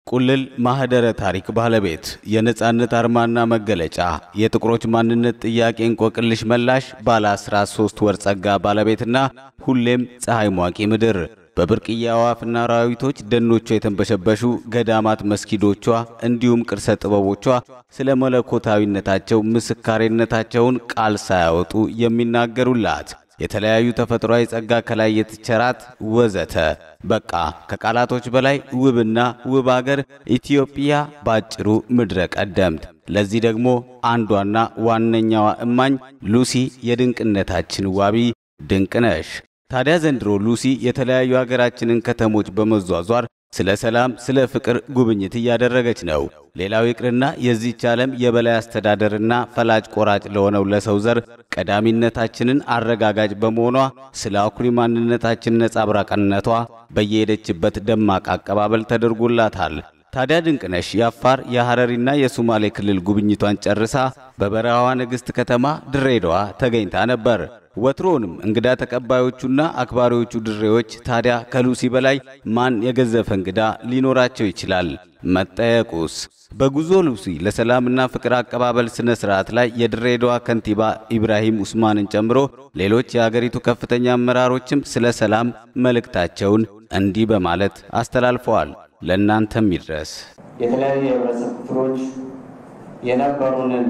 ቁልል ማህደረ ታሪክ ባለቤት የነጻነት አርማና መገለጫ የጥቁሮች ማንነት ጥያቄ እንቆቅልሽ መላሽ ባለ 13 ወር ጸጋ ባለቤትና ሁሌም ፀሐይ ሟቂ ምድር በብርቅዬ አዕዋፍና አራዊቶች ደኖቿ የተንበሸበሹ ገዳማት መስጊዶቿ እንዲሁም ቅርሰ ጥበቦቿ ስለ መለኮታዊነታቸው ምስካሬነታቸውን ቃል ሳያወጡ የሚናገሩላት የተለያዩ ተፈጥሯዊ ጸጋ ከላይ የተቸራት ወዘተ በቃ ከቃላቶች በላይ ውብና ውብ አገር ኢትዮጵያ ባጭሩ ምድረ ቀደምት። ለዚህ ደግሞ አንዷና ዋነኛዋ እማኝ ሉሲ የድንቅነታችን ዋቢ ድንቅ ነሽ። ታዲያ ዘንድሮ ሉሲ የተለያዩ ሀገራችንን ከተሞች በመዟዟር ስለ ሰላም፣ ስለ ፍቅር ጉብኝት እያደረገች ነው። ሌላው ይቅርና የዚህች ዓለም የበላይ አስተዳደርና ፈላጭ ቆራጭ ለሆነው ለሰው ዘር ቀዳሚነታችንን አረጋጋጭ በመሆኗ ስለ አኩሪ ማንነታችን ነጸብራቅነቷ በየሄደችበት ደማቅ አቀባበል ተደርጎላታል። ታዲያ ድንቅነሽ የአፋር የሐረሪና የሶማሌ ክልል ጉብኝቷን ጨርሳ በበረሃዋ ንግሥት ከተማ ድሬዳዋ ተገኝታ ነበር። ወትሮውንም እንግዳ ተቀባዮቹና አክባሪዎቹ ድሬዎች ታዲያ ከሉሲ በላይ ማን የገዘፈ እንግዳ ሊኖራቸው ይችላል? መጠየቁስ? በጉዞ ሉሲ ለሰላምና ፍቅር አቀባበል ስነ ስርዓት ላይ የድሬዳዋ ከንቲባ ኢብራሂም ኡስማንን ጨምሮ ሌሎች የአገሪቱ ከፍተኛ አመራሮችም ስለ ሰላም መልእክታቸውን እንዲህ በማለት አስተላልፈዋል። ለእናንተም ይድረስ። የተለያዩ የህብረተሰብ ክፍሎች የነበሩንን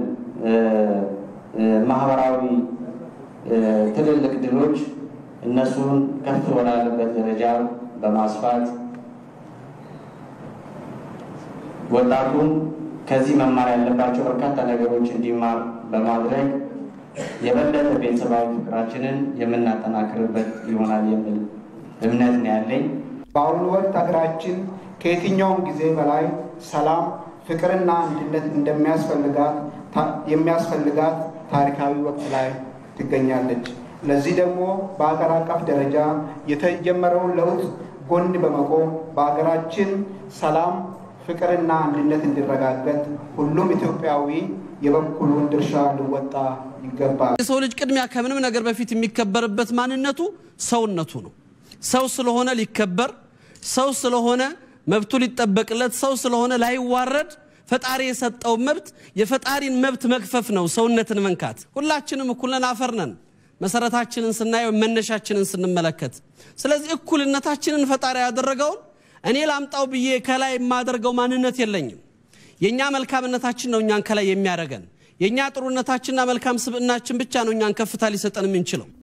ማህበራዊ ትልልቅ ድሎች እነሱን ከፍ ወዳለበት ደረጃ በማስፋት ወጣቱን ከዚህ መማር ያለባቸው በርካታ ነገሮች እንዲማር በማድረግ የበለጠ ቤተሰባዊ ፍቅራችንን የምናጠናክርበት ይሆናል የሚል እምነት ነው ያለኝ። በአሁኑ ወቅት ሀገራችን ከየትኛውም ጊዜ በላይ ሰላም፣ ፍቅርና አንድነት እንደሚያስፈልጋት የሚያስፈልጋት ታሪካዊ ወቅት ላይ ትገኛለች። ለዚህ ደግሞ በሀገር አቀፍ ደረጃ የተጀመረውን ለውጥ ጎን በመቆም በሀገራችን ሰላም፣ ፍቅርና አንድነት እንዲረጋገጥ ሁሉም ኢትዮጵያዊ የበኩሉን ድርሻ ሊወጣ ይገባል። የሰው ልጅ ቅድሚያ ከምንም ነገር በፊት የሚከበርበት ማንነቱ ሰውነቱ ነው። ሰው ስለሆነ ሊከበር፣ ሰው ስለሆነ መብቱ ሊጠበቅለት፣ ሰው ስለሆነ ላይዋረድ ፈጣሪ የሰጠው መብት የፈጣሪን መብት መግፈፍ ነው። ሰውነትን መንካት። ሁላችንም እኩል ነን፣ አፈር ነን። መሰረታችንን ስናየው መነሻችንን ስንመለከት፣ ስለዚህ እኩልነታችንን ፈጣሪ ያደረገውን እኔ ላምጣው ብዬ ከላይ የማደርገው ማንነት የለኝም። የእኛ መልካምነታችን ነው እኛን ከላይ የሚያደርገን። የእኛ ጥሩነታችንና መልካም ስብዕናችን ብቻ ነው እኛን ከፍታ ሊሰጠን የምንችለው።